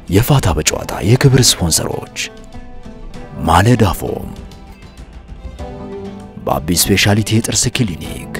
የፋታ በጨዋታ የክብር ስፖንሰሮች ማለዳ ፎም፣ በአቢ ስፔሻሊቲ የጥርስ ክሊኒክ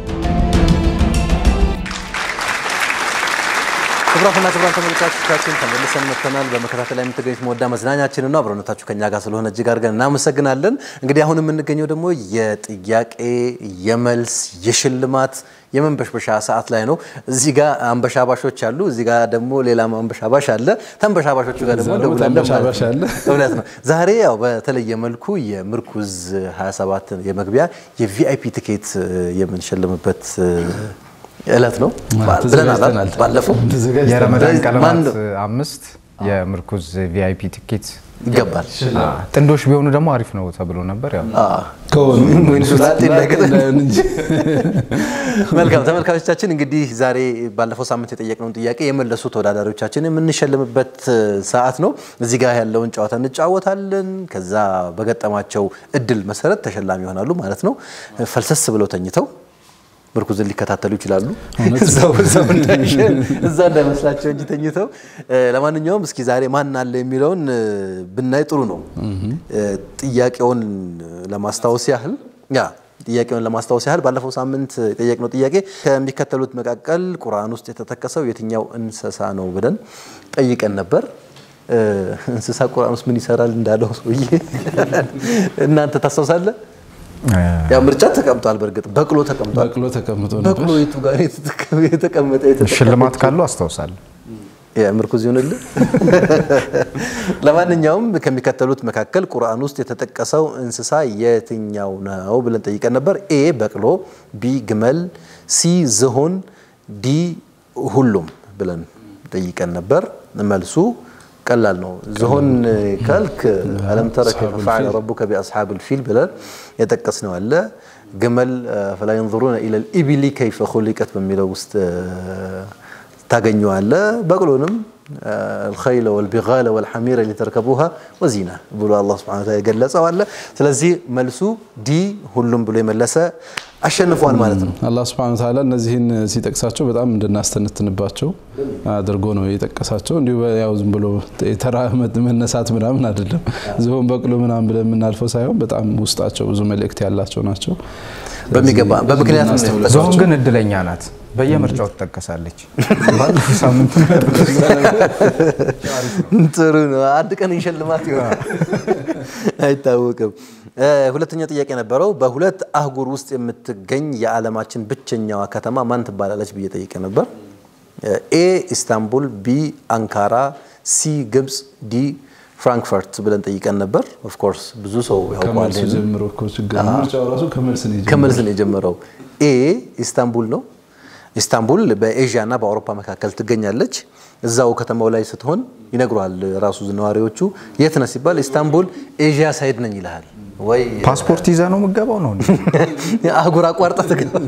ክቡራትና ክቡራን ተመልካቾቻችን ተመልሰን መጥተናል። በመከታተል ላይ የምትገኙት መወዳ መዝናኛችን ነው። አብሮነታችሁ ከኛ ጋር ስለሆነ እጅግ አድርገን እናመሰግናለን። እንግዲህ አሁን የምንገኘው ደግሞ የጥያቄ የመልስ የሽልማት የመንበሽበሻ ሰዓት ላይ ነው። እዚህ ጋር አንበሻባሾች አሉ፣ እዚህ ጋር ደግሞ ሌላ አንበሻባሽ አለ። ተንበሻባሾቹ ጋር ደግሞ እዛ ደግሞ እንደውላለን ማለት ተንበሻባሽ አለ። ነው። እውነት ነው። ዛሬ ያው በተለየ መልኩ የምርኩዝ 27 የመግቢያ የቪአይፒ ቲኬት የምንሸልምበት እለት ነው ብለናል ተዘጋጅተናል። ባለፈው ተዘጋጅተናል። የረመዳን ማን ቀለማት ነው? አምስት የምርኩዝ ቪአይፒ ቲኬት ይገባል። ጥንዶች ቢሆኑ ደግሞ አሪፍ ነው ተብሎ ነበር። ያው ከሆኑ ወይንሱ ላጤ እንዳይገጥም። እንዳይሆን እንጂ መልካም ተመልካቾቻችን፣ እንግዲህ ዛሬ ባለፈው ሳምንት የጠየቅነውን ጥያቄ የመለሱ ተወዳዳሪዎቻችን የምንሸልምበት ሰዓት ነው። እዚህ ጋር ያለውን ጨዋታ እንጫወታለን። ከዛ በገጠማቸው እድል መሰረት ተሸላሚ ይሆናሉ ማለት ነው። ፈልሰስ ብለው ተኝተው ምርኩዝን ሊከታተሉ ይችላሉ። እዛው እዛው እንዳይሸ- እዛ እንዳይመስላቸው እንጂ ተኝተው። እ፣ ለማንኛውም እስኪ ዛሬ ማን አለ የሚለውን እ፣ ብናይ ጥሩ ነው። እ፣ ጥያቄውን ለማስታወስ ያህል ያ ጥያቄውን ለማስታወስ ያህል ባለፈው ሳምንት የጠየቅነው ጥያቄ ከሚከተሉት መካከል ቁርአን ውስጥ የተጠቀሰው የትኛው እንስሳ ነው ብለን ጠይቀን ነበር። እ፣ እንስሳ ቁርአን ውስጥ ምን ይሰራል እንዳለው ሰውዬ እናንተ ታስታውሳለ? ያው ምርጫ ተቀምጧል። በእርግጥ በቅሎ ተቀምጧል። በቅሎ ተቀምጦ ነበር። በቅሎ የቱ ጋር የተጠቀመ የተቀመጠ የተጠቀመ ሽልማት ካሉ አስታውሳለሁ። ምርኩዝ ይሆንልህ። ለማንኛውም ከሚከተሉት መካከል ቁርአን ውስጥ የተጠቀሰው እንስሳ የትኛው ነው ብለን ጠይቀን ነበር። ኤ በቅሎ፣ ቢ ግመል፣ ሲ ዝሆን፣ ዲ ሁሉም ብለን ጠይቀን ነበር። መልሱ ቀላል ነው። ዝሆን ካልክ አለም ተረ ከይፈ ፈዐለ ረቡከ ቢአስሓብል ፊል ብለን የጠቀስነው አለ። ግመል ፈላ የንظሩነ ኢለል ኢቢሊ ከይፈ ኹሊቀት በሚለው ውስጥ ታገኘዋለ። በቅሎንም አልኸይለ ወልቢጋለ ወልሐሚረ ሊተርከቡሃ ወዚና ብሎ አላህ ሱብሓነሁ ወተዓላ የገለጸው አለ። ስለዚህ መልሱ ዲ ሁሉም ብሎ የመለሰ አሸንፏል ማለት ነው። አላህ ስብሐነ ወተዓላ እነዚህን ሲጠቅሳቸው በጣም እንድናስተነትንባቸው አድርጎ ነው የጠቀሳቸው። እንዲሁ ያው ዝም ብሎ የተራ መነሳት ምናምን አይደለም። ዝሆን በቅሎ ምናምን ብለን የምናልፈው ሳይሆን በጣም ውስጣቸው ብዙ መልእክት ያላቸው ናቸው። በሚገባ በምክንያት ነው እናስተውላቸው። ዝሆን ግን እድለኛ ናት። በየምርጫው ትጠቀሳለች። ባለፈው ሳምንት ጥሩ ነው። አንድ ቀን ይሸልማት ይሆናል አይታወቅም። እ፣ ሁለተኛ ጥያቄ ነበረው። በሁለት አህጉር ውስጥ የምትገኝ የዓለማችን ብቸኛዋ ከተማ ማን ትባላለች ብዬ ጠይቄ ነበር። ኤ ኢስታንቡል፣ ቢ አንካራ፣ ሲ ግብፅ፣ ዲ ፍራንክፈርት ብለን ጠይቀን ነበር። ኦፍኮርስ ብዙ ሰው ያውቀዋል። ከመልሱ ይሄንን። ጀምሮ እኮ ችግር ነው። ምርጫው ራሱ ከመልስ ነው የጀመረው። ከመልስ ነው የጀመረው። ኤ ኢስታንቡል ነው። ኢስታንቡል በኤዥያ እና በአውሮፓ መካከል ትገኛለች። እዛው ከተማው ላይ ስትሆን ይነግሯል ራሱ ነዋሪዎቹ። የት ነህ ሲባል ኢስታንቡል ኤዥያ ሳይድ ነኝ ይልሃል። ወይ ፓስፖርት ይዘ ነው የምገባው ነው እንዴ? አህጉር አቋርጠ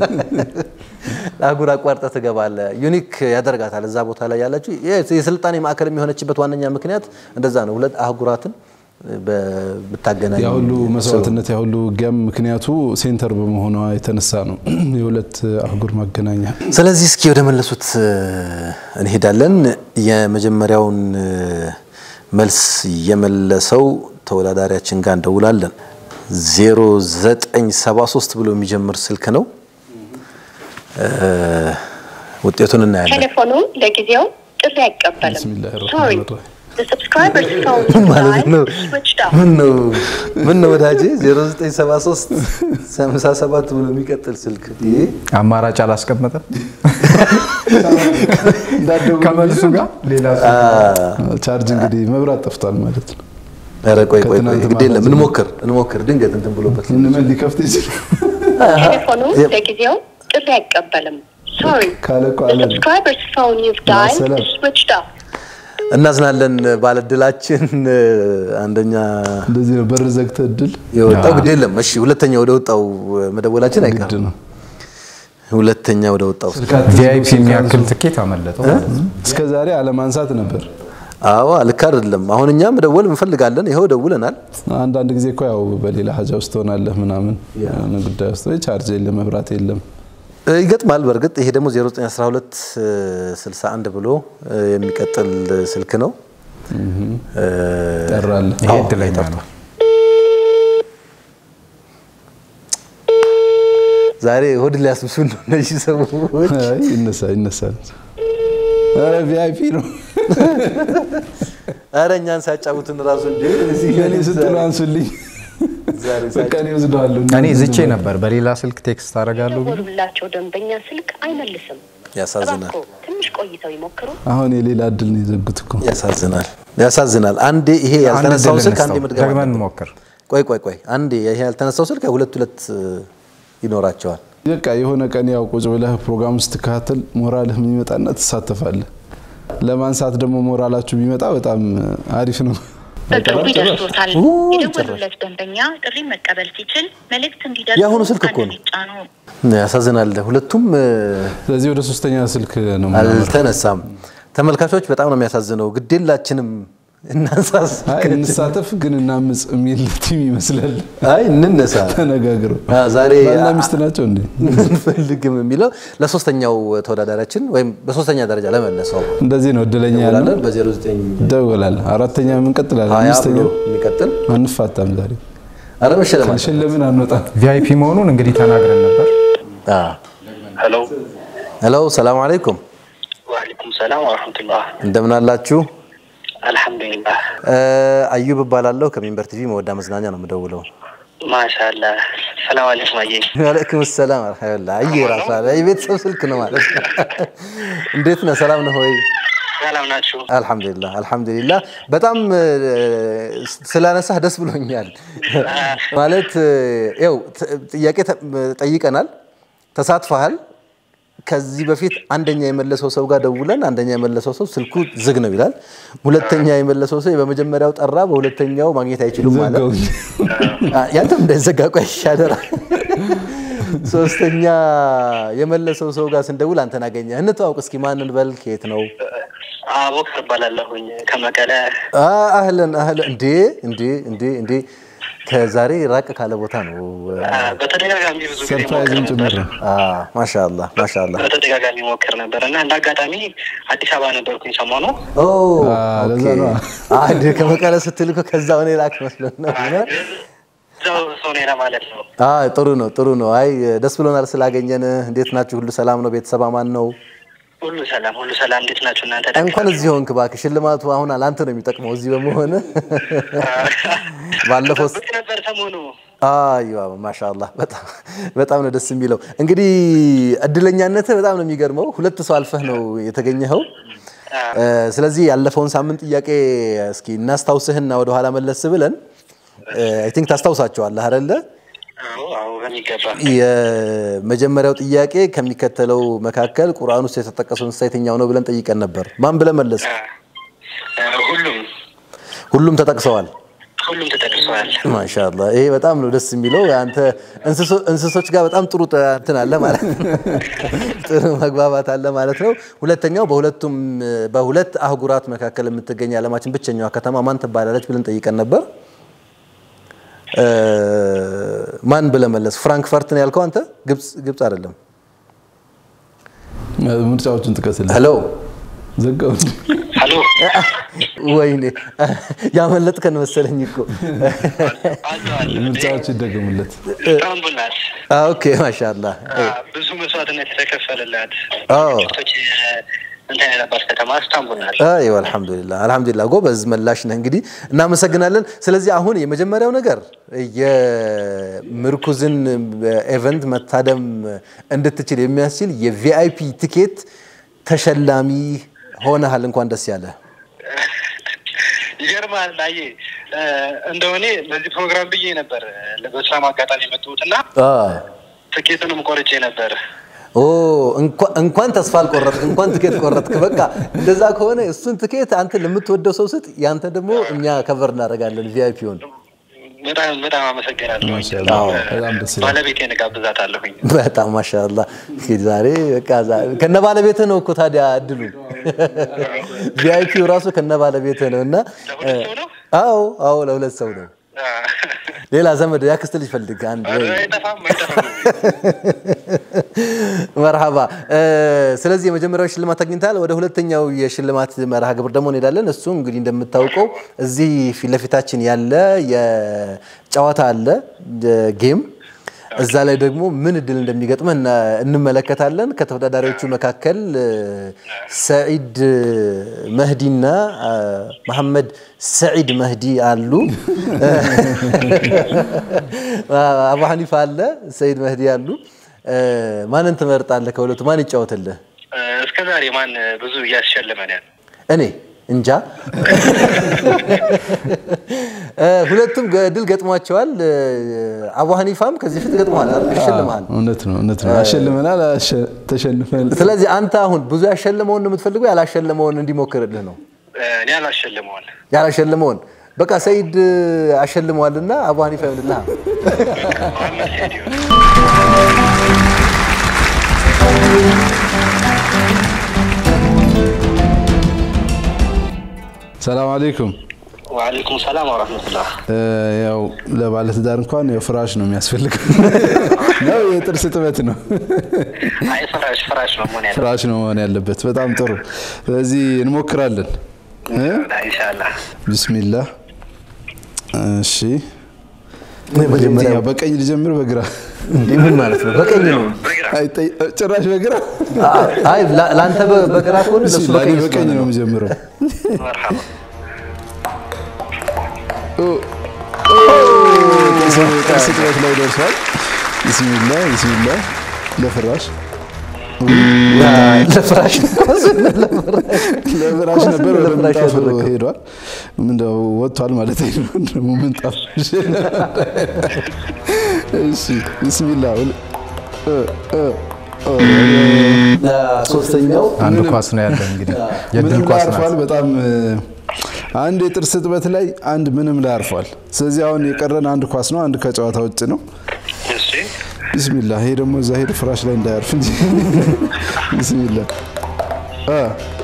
አህጉር አቋርጠ ትገባለህ። ዩኒክ ያደርጋታል እዛ ቦታ ላይ ያለችው የስልጣኔ ማዕከል የሚሆነችበት ዋነኛ ምክንያት እንደዛ ነው። ሁለት አህጉራትን ብታገናኝ ያ ሁሉ መስዋዕትነት ያ ሁሉ ውጊያም ምክንያቱ ሴንተር በመሆኗ የተነሳ ነው። የሁለት አህጉር ማገናኛ ስለዚህ እስኪ ወደ መለሱት እንሄዳለን። የመጀመሪያውን መልስ የመለሰው ተወዳዳሪያችን ጋር እንደውላለን። 0973 ብሎ የሚጀምር ስልክ ነው። ውጤቱን እናያለን። ቴሌፎኑ ለጊዜው ጥሪ አይቀበልም። ቢስሚላሂ Sorry, ረህማን ረሂም። the subscriber's phone ማለት ነው። line is switched off. ምን ነው ምን ነው ወዳጄ 0973 57 ብሎ የሚቀጥል ስልክ ይሄ አማራጭ አላስቀመጠም ከመልሱ ጋር ሌላ ቻርጅ እንግዲህ መብራት ጠፍቷል ማለት ነው። ኧረ ቆይ ቆይ ቆይ ከትናንት ግድ የለም ማታ እንሞክር እንሞክር ድንገት እንትን ብሎበት ምንምን ሊከፍት ይችላል ቴሌፎኑ Yep. ለጊዜው ጥሪ አይቀበልም። Sorry, ካለ እኮ the አለ ነው። subscriber's phone you've dialed ሰላም። is switched off. እናዝናለን ባለድላችን አንደኛ እንደዚህ ነው በር ዘግተህ እድል የወጣው ግድ የለም እሺ ሁለተኛ ወደ ወጣው መደወላችን ግድ አይቀርም ነው። ሁለተኛ ወደ ወጣው ቪአይፒ የሚያክል ትኬት አመለጠው ማለት ነው። እስከ ዛሬ አለማንሳት ነበር። አዎ ልክ አይደለም አሁን እኛ መደወል እንፈልጋለን ይኸው ደውለናል አንዳንድ ጊዜ እኮ ያው በሌላ ሀጃ ውስጥ ትሆናለህ ምናምን የሆነ ጉዳይ ውስጥ ወይ ቻርጅ የለም መብራት የለም እ፣ ይገጥማል በእርግጥ ይሄ ደግሞ 0912 61 ብሎ እ፣ የሚቀጥል ስልክ ነው እ፣ ጠራለ ይሄ እድለኛ ነው። ዛሬ ሆድ ሊያስብሱን ነው እነዚህ ሰዎች። አይ ይነሳ ይነሳል። ኧረ ቪአይፒ ነው። ኧረ እኛን ሲያጫውቱን ራሱ እንዴ እዚህ እኔ ስትሉ አንሱልኝ። ዛሬ በቃ እኔ ወስደዋለሁ። እኔ ዝቼ ነበር። በሌላ ስልክ ቴክስት አደርጋለሁ ብዬ የደወሉላቸው ደንበኛ ስልክ አይመልስም። ያሳዝናል። እባክዎ ትንሽ ቆይተው ይሞክሩ። አሁን የሌላ እድል ነው የዘጉት እኮ። ያሳዝናል፣ ያሳዝናል። አንዴ ይሄ አንድ ያልተነሳው እድል ስልክ አንዴ እንስጠው። መድገም ደግመን አለብን። እንሞክር። ቆይ ቆይ ቆይ አንዴ ይሄ ያልተነሳው ስልክ ሁለት ሁለት እ፣ ይኖራቸዋል። በቃ የሆነ ቀን ያው ቁጭ ብለህ ፕሮግራም ስትከታተል ሞራልህ የሚመጣና ትሳተፋለህ። ለማንሳት ደግሞ ሞራላችሁ ቢመጣ በጣም አሪፍ ነው። በቅርቡ ይደርሶታል። ኡ፣ የደወሉለት ደንበኛ ጥሪ መቀበል ሲችል መልእክት እንዲደርሱ የአሁኑ ስልክ እኮ አንድ ነው። ይጫኑ። ያሳዝናል። ሁለቱም እ፣ ስለዚህ ወደ ሶስተኛ ስልክ ነው አልተነሳም። ተመልካቾች በጣም ነው የሚያሳዝነው። ግዴላችንም እናንሳስ። አይ እንሳተፍ ግን እናምፅ የሚል ቲም ይመስላል። አይ እንነሳ ተነጋግረው አ፣ ዛሬ ባልና ሚስት ናቸው እንዴ? እንፈልግም የሚለው ለሶስተኛው ተወዳዳሪያችን ወይም በሶስተኛ ደረጃ ለመለሰው እንደዚህ ነው እድለኛ ያለው እንላለን በ09 ደውላል። አራተኛ እንቀጥላለን። ሀያ ብሎ አምስተኛው የሚቀጥል አንፋታም ዛሬ አረ መሸለም አለ። ካልሸለምን አንወጣም። ቪአይፒ መሆኑን እንግዲህ ተናግረን ነበር። አ፣ ሄሎ ሄሎ ሰላም አለይኩም ወአለይኩም ሰላም ወረሕመቱላህ። እንደምን አላችሁ? አልሐምዱሊላህ እ፣ አዩብ እባላለሁ ከሚንበር ቲቪ መወዳ መዝናኛ ነው የምደውለው። ማሻላ። ሰላም አለይኩም አየ ዋለይኩም ሰላም አልሐምዱሊላህ። አየ ራሱ አለ የቤተሰብ ስልክ ነው ማለት ነው። እንዴት ነህ? ሰላም ነህ ወይ? ሰላም ናችሁ? አልሐምዱሊላህ አልሐምዱሊላህ። በጣም እ፣ ስላነሳህ ደስ ብሎኛል። ማለት እ፣ ያው ት- ጥያቄ ተ- ጠይቀናል፣ ተሳትፈሃል። ከዚህ በፊት አንደኛ የመለሰው ሰው ጋር ደውለን አንደኛ የመለሰው ሰው ስልኩ ዝግ ነው ይላል። ሁለተኛ የመለሰው ሰው በመጀመሪያው ጠራ፣ በሁለተኛው ማግኘት አይችሉም ማለት ዘጋውኝ። አ፣ ያንተም እንዳይዘጋ ቆይ ሻደራ። ሶስተኛ የመለሰው ሰው ጋር ስንደውል አንተን አገኘ። እንተዋውቅ እስኪ ማንን በል ከየት ነው? አቦከር እባላለሁኝ ከመቀለ። አ፣ አህለን አህለን። እንዴ እንዴ እንዴ እንዴ ከዛሬ ራቅ ካለ ቦታ ነው። አ፣ በተደጋጋሚ ብዙ ጊዜ ሞክር ሰርፕራይዝም ጭምር ነበር። ነው። አ፣ ማሻአላህ ማሻአላህ። በተደጋጋሚ ሞክር ነበር እና እንደ አጋጣሚ አዲስ አበባ ነበርኩኝ ሰሞኑ። ኦ አ፣ ለዛ ኦኬ። ነዋ። አንድ ከመቀለ ስትል እኮ ከዛ እኔ ላክ መስሎን ነው። እዛው ሰው ነኝ ለማለት ነው። አ፣ ጥሩ ነው ጥሩ ነው። አይ ደስ ብሎናል ስላገኘን። እንዴት ናችሁ? ሁሉ ሰላም ነው? ቤተሰብ አማን ነው? ሁሉ ሰላም፣ ሁሉ ሰላም። እንዴት ናችሁ እናንተ? እንኳን እዚህ ሆንክ እባክህ። ሽልማቱ አሁን ለአንተ ነው የሚጠቅመው እዚህ በመሆን ባለፈው ስ- ጠብቅ ነበር ሰሞኑ። አይዋ ማሻአላህ በጣም በጣም ነው ደስ የሚለው። እንግዲህ እድለኛነትህ በጣም ነው የሚገርመው። ሁለት ሰው አልፈህ ነው የተገኘኸው። እ፣ ስለዚህ ያለፈውን ሳምንት ጥያቄ እስኪ እናስታውስህና ወደኋላ መለስ ብለን አይ ቲንክ ታስታውሳቸዋለህ አይደለ? አዎ፣ አዎ፣ በሚገባ የመጀመሪያው ጥያቄ ከሚከተለው መካከል ቁርአን ውስጥ የተጠቀሰው እንስሳ የትኛው ነው ብለን ጠይቀን ነበር። ማን ብለህ መለስ? አ፣ ሁሉም ሁሉም ተጠቅሰዋል። ሁሉም ተጠቅሰዋል። ማሻአላህ ይሄ በጣም ነው ደስ የሚለው። አንተ እንስሶ- እንስሶች ጋር በጣም ጥሩ ጥ- እንትን አለ ማለት ነው። ጥሩ መግባባት አለ ማለት ነው። ሁለተኛው በሁለቱም በሁለት አህጉራት መካከል የምትገኝ የዓለማችን ብቸኛዋ ከተማ ማን ትባላለች ብለን ጠይቀን ነበር። እ፣ ማን ብለህ መለስ? ፍራንክፈርት ነው ያልከው አንተ። ግብፅ ግብፅ አይደለም። ምርጫዎቹን ጥቀስልኝ። ሄሎ ዘጋው። ሄሎ ወይኔ ያመለጥከን መሰለኝ እኮ። አዘዋል ምርጫዎቹ ይደገሙለት። ኢስታንቡል ናት። ኦኬ ማሻአላህ አ፣ ብዙ መስዋዕትነት የተከፈለላት አዎ። ቶች እንትን የነባር ከተማ ኢስታንቡል ናት። አይዋ አልሐምዱሊላህ አልሐምዱሊላህ ጎበዝ መላሽ ነህ። እንግዲህ እናመሰግናለን። ስለዚህ አሁን የመጀመሪያው ነገር የምርኩዝን ኤቨንት መታደም እንድትችል የሚያስችል የቪአይፒ ቲኬት ተሸላሚ ሆነሃል። እንኳን ደስ ያለ። ይገርማል። አየ እንደሆኔ ለዚህ ፕሮግራም ብዬ ነበር በስራም አጋጣሚ የመጡት እና ትኬቱንም ቆርጬ ነበር። ኦ እንኳ- እንኳን ተስፋ አልቆረጥክ፣ እንኳን ትኬት ቆረጥክ። በቃ እንደዛ ከሆነ እሱን ትኬት አንተ ለምትወደው ሰው ስጥ፣ ያንተ ደግሞ እኛ ከቨር እናደርጋለን ቪአይፒውን። በጣም በጣም አመሰግናለሁ። ማሻአላህ በጣም ደስ ይላል። ባለቤቴን እጋብዛታለሁኝ። በጣም ማሻአላህ። እንግዲህ ዛሬ በቃ ዛ- ከነ ባለቤትህ ነው እኮ ታዲያ እድሉ ቪአይፒው ራሱ ከነ ባለቤትህ ነው እና ለሁለት ሰው ነው? አዎ አዎ ለሁለት ሰው ነው። ሌላ ዘመድ ያክስት ልጅ ፈልግ አንድ ኧረ አይጠፋም አይጠፋም። መርሃባ። ስለዚህ የመጀመሪያው ሽልማት አግኝተሃል። ወደ ሁለተኛው የሽልማት መርሃ ግብር ደግሞ እንሄዳለን። እሱ እንግዲህ እንደምታውቀው እዚህ ፊት ለፊታችን ያለ የጨዋታ አለ ጌም እዛ ላይ ደግሞ ምን እድል እንደሚገጥመህ እና- እንመለከታለን። ከተወዳዳሪዎቹ መካከል እ፣ ሰዒድ መህዲና አ፣ መሐመድ ሰዒድ መህዲ አሉ። አቡ ሐኒፋ አለ፣ ሰዒድ መህዲ አሉ። እ፣ ማንን ትመርጣለህ? ከሁለቱ ማን ይጫወትልህ? እ፣ እስከ ዛሬ ማን ብዙ እያስሸለመን ያለ? እኔ እንጃ። እ፣ ሁለቱም ገ- ድል ገጥሟቸዋል። እ፣ አቡ ሐኒፋም ከዚህ ፊት ገጥሟል፣ አይደል? አሸልመሃል። እውነት ነው እውነት ነው። አሸልመናል፣ አሸ- ተሸንፈናል። ስለዚህ አንተ አሁን ብዙ ያሸለመውን ነው የምትፈልገው፣ ያላሸለመውን እንዲሞክርልህ ነው? እ፣ እኔ አላሸልመዋል። ያላሸለመውን በቃ ሰይድ አሸልመዋልና አቡ ሐኒፋ ይሆንልሃል። መሐመድ ሰይድ ይሆናል። ሰላም አለይኩም። ወአለይኩም ሰላም ወረህመቱላህ። እ፣ ያው ለባለትዳር እንኳን ያው ፍራሽ ነው የሚያስፈልገው ነው የጥርስ ጥበት ነው አይ ፍራሽ ፍራሽ ነው መሆን ያለ ፍራሽ ነው መሆን ያለበት። በጣም ጥሩ። ስለዚህ እንሞክራለን። እ? ኢንሻላህ። ቢስሚላህ። እሺ መጀመሪያ የትኛው? በቀኝ ልጀምር በግራ? እንዴ ምን ማለት ነው? በቀኝ ነው። አይ ጠይ- ጭራሽ በግራ? አይ ላ- ለአንተ በ- በግራ ከሆነ ለሱ ቢስሚላህ፣ በቀኝ እኔ በቀኝ ስለሆነ ነው ነው። የምጀምረው። መርሐባ ጥርስ ጥበት ላይ ደርሷል። ቢስሚላህ ቢስሚላህ። ለፍራሽ ለፍራሽ ለፍራሽ ነበር ወደ ለፍራሽ ምንጣፍ ያደረገው። ሄዷል። ምንድነው ወጥቷል ማለት ነው። ደግሞ ምንጣፍ እሺ ቢስሚላህ ሁል- እ እ እ ሶስተኛው አንድ ኳስ ነው ያለ እንግዲህ የድል ምንም ላይ ኳስ አርፏል። ናት። በጣም እ፣ አንድ የጥርስ እጥበት ላይ አንድ ምንም ላይ አርፏል። ስለዚህ አሁን የቀረን አንድ ኳስ ነው። አንድ ከጨዋታ ውጭ ነው። እሺ ቢስሚላ ይሄ ደግሞ እዛ ሄዶ ፍራሽ ላይ እንዳያርፍ እንጂ ቢስሚላ አ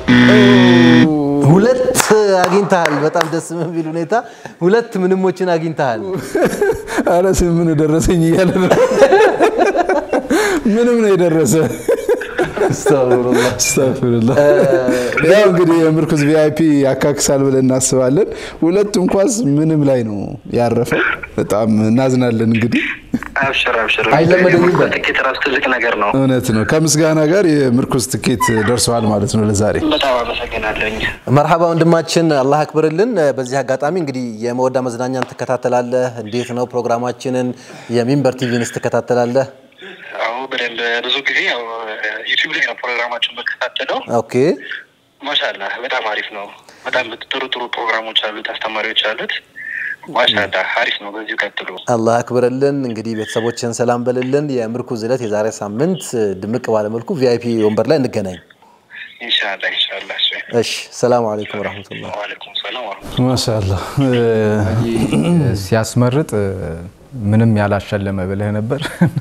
ሁለት አግኝተሃል። በጣም ደስ በሚል ሁኔታ ሁለት ምንሞችን አግኝተሃል። አረ ምን ደረሰኝ እያለ ነው። ምንም ነው የደረሰ። አስተውሉላህ። አስተግፍሩላህ። ያው እንግዲህ የምርኩዝ ቪአይፒ ያካክሳል ብለን እናስባለን። ሁለቱም ኳስ ምንም ላይ ነው ያረፈው። በጣም እናዝናለን እንግዲህ አብሽር አብሽር። አይለመደኝም በል። ትኬት ራሱ ትልቅ ነገር ነው። እውነት ነው። ከምስጋና ጋር የምርኩዝ ትኬት ደርሰዋል ማለት ነው ለዛሬ። በጣም አመሰግናለኝ። መርሃባ ወንድማችን፣ አላህ አክብርልን። በዚህ አጋጣሚ እንግዲህ የመወዳ መዝናኛን ትከታተላለህ? እንዴት ነው ፕሮግራማችንን? የሚንበር ቲቪንስ ትከታተላለህ? አዎ በደንብ ብዙ ጊዜ ያው ዩቲዩብ ላይ ነው ፕሮግራማችን መከታተለው። ኦኬ ማሻላ በጣም አሪፍ ነው። በጣም ጥሩ ጥሩ ፕሮግራሞች አሉት፣ አስተማሪዎች አሉት። ማሻላ አሪፍ ነው። በዚሁ ቀጥሉ። አላህ አክብርልን። እንግዲህ ቤተሰቦችን ሰላም በልልን። የምርኩዝ ዕለት የዛሬ ሳምንት ድምቅ ባለመልኩ ቪአይፒ ወንበር ላይ እንገናኝ። ኢንሻላ ኢንሻላ። እሺ እሺ፣ ሰላም አለይኩም ወረሕመቱላህ። ወአለይኩም ሰላም ወረህመቱላህ። ማሻአላ ሲያስመርጥ ምንም ያላሸለመ ብለህ ነበር።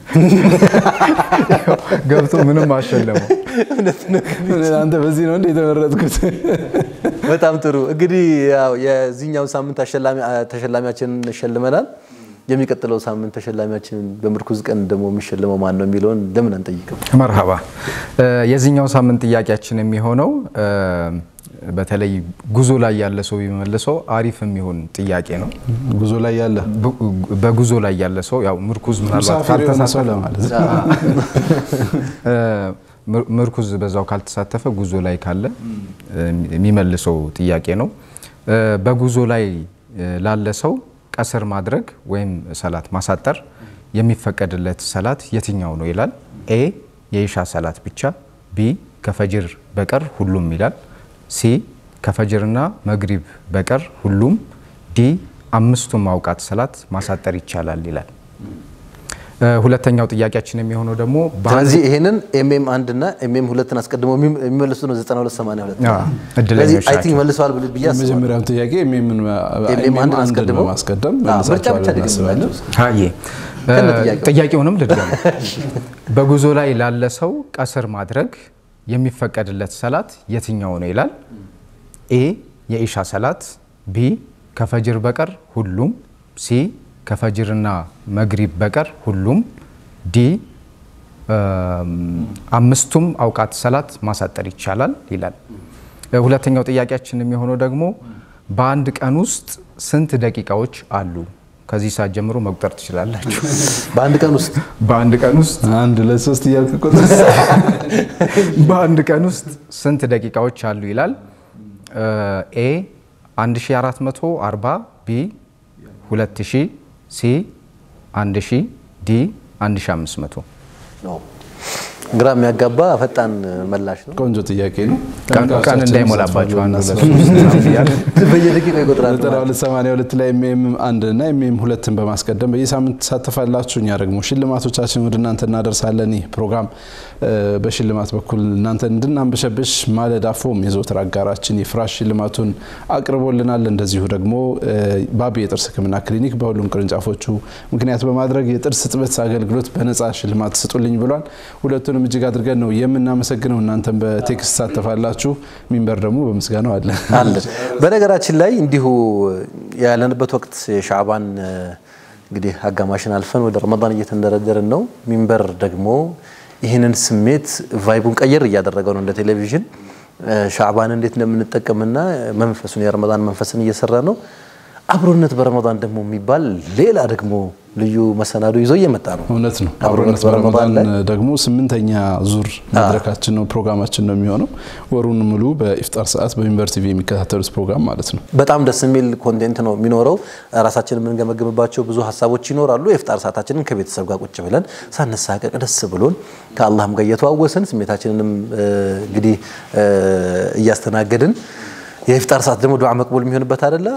ገብቶ ምንም አሸለመው። አንተ በዚህ ነው እንደ የተመረጥኩት። በጣም ጥሩ እንግዲህ ያው የዚህኛው ሳምንት አሸላሚ ተሸላሚያችንን ሸልመናል። የሚቀጥለው ሳምንት ተሸላሚያችን በምርኩዝ ቀን ደግሞ የሚሸልመው ማን ነው የሚለውን ለምን አንጠይቅም? መርሃባ የዚህኛው ሳምንት ጥያቄያችን የሚሆነው እ፣ በተለይ ጉዞ ላይ ያለ ሰው ቢመልሰው አሪፍ የሚሆን ጥያቄ ነው። ጉዞ ላይ ያለ ቡ- በጉዞ ላይ ያለ ሰው ያው ምርኩዝ ምናልባት ሙሳፊር የሆነ ሰው ካልተሳተፈ ለማለት ነው። እ፣ ምር- ምርኩዝ በዛው ካልተሳተፈ ጉዞ ላይ ካለ እ፣ የሚመልሰው ጥያቄ ነው። እ፣ በጉዞ ላይ እ፣ ላለ ሰው ቀስር ማድረግ ወይም ሰላት ማሳጠር የሚፈቀድለት ሰላት የትኛው ነው ይላል። ኤ የኢሻ ሰላት ብቻ፣ ቢ ከፈጅር በቀር ሁሉም ይላል። ሲ ከፈጅርና መግሪብ በቀር ሁሉም፣ ዲ አምስቱም አውቃት ሰላት ማሳጠር ይቻላል ይላል። እ፣ ሁለተኛው ጥያቄያችን የሚሆነው ደግሞ በአንድ- ስለዚህ ይሄንን ኤምኤም አንድ እና ኤምኤም ሁለትን አስቀድሞ የሚም- የሚመልሱ ነው 9282 አዎ፣ እድለኞች ስለዚህ አይ ቲንክ ናቸው። መልሰዋል ብል ብዬ አስባለሁ። የመጀመሪያም ጥያቄ ኤምኤምን ኤምኤም አንድን አንድን አስቀድሞ በማስቀደም አዎ፣ ምርጫ መልሳቸዋል ብቻ ብለን እናስባለን። ደግምላቸው። ሀዬ ከነ ጥያቄው። ጥያቄውንም ልድገም። በጉዞ ላይ ላለ ሰው ቀስር ማድረግ የሚፈቀድለት ሰላት የትኛው ነው ይላል። ኤ የኢሻ ሰላት፣ ቢ ከፈጅር በቀር ሁሉም፣ ሲ ከፈጅርና መግሪብ በቀር ሁሉም ዲ አምስቱም አውቃት ሰላት ማሳጠር ይቻላል ይላል። ሁለተኛው ጥያቄያችን የሚሆነው ደግሞ በአንድ ቀን ውስጥ ስንት ደቂቃዎች አሉ? ከዚህ ሰዓት ጀምሮ መቁጠር ትችላላችሁ። በአንድ ቀን ውስጥ በአንድ ቀን ውስጥ አንድ ለሶስት እያልክ ቁጥር በአንድ ቀን ውስጥ ስንት ደቂቃዎች አሉ ይላል። ኤ 1440፣ ቢ 2000፣ ሲ 1000፣ ዲ 1500። ግራ የሚያጋባ ፈጣን መላሽ ነው። ቆንጆ ጥያቄ ነው። ቀን እንዳይሞላባቸው አንድ ሁለት በየደቂቃው ይቆጥራል። ዘጠና ሁለት ሰማንያ ሁለት ላይ ኤምኤም አንድ እና ኤምኤም ሁለትን በማስቀደም በየሳምንት ትሳተፋላችሁ። እኛ ደግሞ ሽልማቶቻችን ወደ እናንተ እናደርሳለን። ይህ ፕሮግራም በሽልማት በኩል እናንተ እንድናንበሸብሽ ማለዳ ፎም የዘወትር አጋራችን የፍራሽ ሽልማቱን አቅርቦልናል። እንደዚሁ ደግሞ ባቢ የጥርስ ሕክምና ክሊኒክ በሁሉም ቅርንጫፎቹ ምክንያት በማድረግ የጥርስ እጥበት አገልግሎት በነጻ ሽልማት ስጡልኝ ብሏል። ሁለቱንም እጅግ አድርገን ነው የምናመሰግነው። እናንተም በቴክስት ትሳተፋላችሁ። ሚንበር ደግሞ በምስጋናው አለ አለ። በነገራችን ላይ እንዲሁ ያለንበት ወቅት የሻዕባን እንግዲህ አጋማሽን አልፈን ወደ ረመዳን እየተንደረደርን ነው። ሚንበር ደግሞ ይህንን ስሜት ቫይቡን ቀየር እያደረገው ነው። እንደ ቴሌቪዥን ሻዕባን እንዴት እንደምንጠቀምና መንፈሱን የረመዳን መንፈስን እየሰራ ነው። አብሮነት በረመዳን ደግሞ የሚባል ሌላ ደግሞ ልዩ መሰናዶ ይዞ እየመጣ ነው። እውነት ነው። አብሮነት በረመዳን ደግሞ ስምንተኛ ዙር መድረካችን ነው ፕሮግራማችን ነው የሚሆነው። ወሩን ሙሉ በኢፍጣር ሰዓት በሚንበር ቲቪ የሚከታተሉት ፕሮግራም ማለት ነው። በጣም ደስ የሚል ኮንቴንት ነው የሚኖረው። ራሳችንን የምንገመግምባቸው ብዙ ሀሳቦች ይኖራሉ። የኢፍጣር ሰዓታችንን ከቤተሰብ ጋር ቁጭ ብለን ሳነሳቀቅ ደስ ብሎን ከአላህም ጋር እየተዋወስን ስሜታችንንም እንግዲህ እያስተናገድን የኢፍጣር ሰዓት ደግሞ ዱዓ መቅቡል የሚሆንበት አይደለ?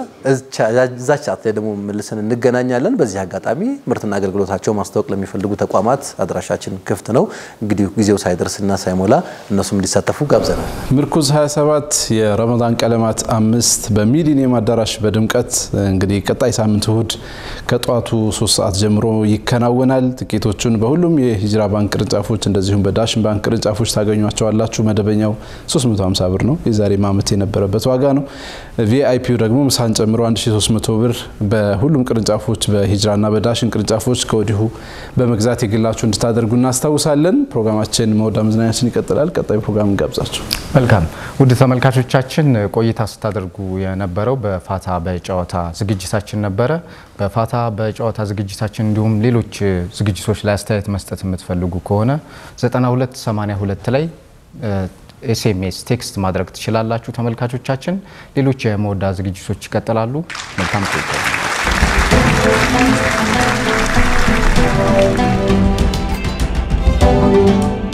እዛች ሰዓት ላይ ደግሞ መልሰን እንገናኛለን። በዚህ አጋጣሚ ምርትና አገልግሎታቸው ማስታወቅ ለሚፈልጉ ተቋማት አድራሻችን ክፍት ነው። እንግዲህ ጊዜው ሳይደርስና ሳይሞላ እነሱም እንዲሳተፉ ጋብዘናል። ምርኩዝ 27 የረመዳን ቀለማት አምስት በሚሊኒየም አዳራሽ በድምቀት እንግዲህ ቀጣይ ሳምንት እሁድ ከጠዋቱ ሶስት ሰዓት ጀምሮ ይከናወናል። ትኬቶቹን በሁሉም የሂጅራ ባንክ ቅርንጫፎች እንደዚሁም በዳሽን ባንክ ቅርንጫፎች ታገኟቸዋላችሁ። መደበኛው 350 ብር ነው የዛሬ ማመት የነበረበት ዋጋ ነው። ቪአይፒው ደግሞ ምሳን ጨምሮ 1300 ብር በሁሉም ቅርንጫፎች በሂጅራና በዳሽን ቅርንጫፎች ከወዲሁ በመግዛት የግላችሁ እንድታደርጉ እናስታውሳለን። ፕሮግራማችን መወዳ መዝናኛችን ይቀጥላል። ቀጣዩ ፕሮግራም እንጋብዛችሁ። መልካም ውድ ተመልካቾቻችን ቆይታ ስታደርጉ የነበረው በፋታ በጨዋታ ዝግጅታችን ነበረ። በፋታ በጨዋታ ዝግጅታችን እንዲሁም ሌሎች ዝግጅቶች ላይ አስተያየት መስጠት የምትፈልጉ ከሆነ 9282 ላይ ኤስኤምኤስ ቴክስት ማድረግ ትችላላችሁ። ተመልካቾቻችን ሌሎች የመወዳ ዝግጅቶች ይቀጥላሉ። መልካም ቆይታ